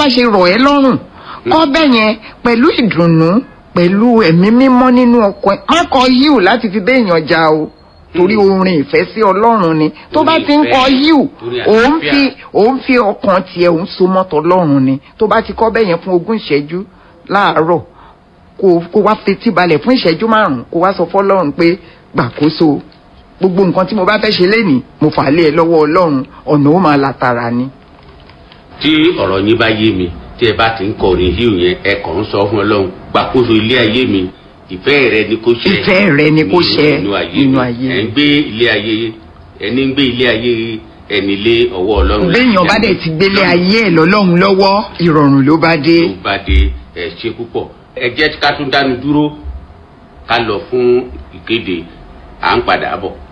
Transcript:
bá ṣe rọ̀ ẹ́ lọ́rùn kọ́ bẹ́ẹ̀ yẹn pẹ̀lú ìdùnnú pẹ̀lú ẹ̀mí mímọ́ nínú ọkàn ẹ̀ má kọ yíù láti fi béèyàn jà o torí orin ìfẹ́ sí ọlọ́run ni tó bá ti ń kọ yíù òun fi òun fi ọkàn tiẹ̀ òun so mọ́tò ọlọ́run ni tó bá ti kọ́ bẹ́ẹ̀ yẹn fún ogún ìṣẹ́jú láàárọ̀ kó kó wá fetí balẹ̀ fún ìṣẹ́jú márùn-ún kó wá sọ fọlọ́run pé gbàkóso gbogbo nǹkan tí mo bá fẹ́ ṣe lénìí mo fà á lé ẹ lọ́wọ́ ọlọ́run ọ̀nà ó máa la tara ni. tí ọ̀rọ̀ yín bá yé mi tí ẹ bá ti ń kọrin híù yẹn ẹ kàn ń sọ fún ọlọ́run gbàkóso ilé ayé mi ìfẹ́ rẹ ni kó ṣe ìfẹ́ rẹ ni kó ṣe nínú ayé nínú mi ayé ẹ ń gbé ilé ayé ẹni ń gbé ilé ayé ẹni lé ọwọ́ ọlọ́run béèyàn bá dẹ̀ ti gbélé ayé ẹ̀ lọ́lọ́run lọ́wọ́ ìrọ̀rùn ló bá dé. tó bá dé ẹ ṣe púpọ̀ ẹ jẹ́ ká tún dánu dúró ká lọ fún ìkéde à ń padà bọ̀.